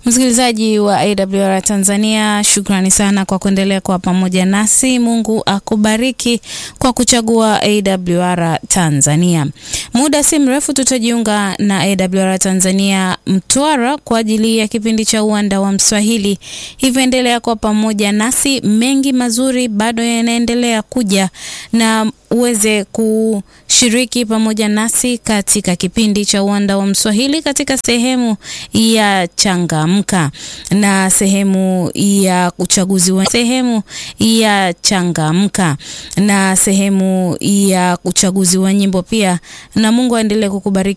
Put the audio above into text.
Msikilizaji wa AWR Tanzania, shukrani sana kwa kuendelea kuwa pamoja nasi. Mungu akubariki kwa kuchagua AWR Tanzania. Muda si mrefu tutajiunga na AWR Tanzania Mtwara kwa ajili ya kipindi cha uwanda wa Mswahili, hivyo endelea kuwa pamoja nasi. Mengi mazuri bado yanaendelea kuja na uweze kushiriki pamoja nasi katika kipindi cha uwanda wa Mswahili katika sehemu ya changamka na sehemu ya uchaguzi wa sehemu ya changamka na sehemu ya uchaguzi wa nyimbo pia, na Mungu aendelee kukubariki.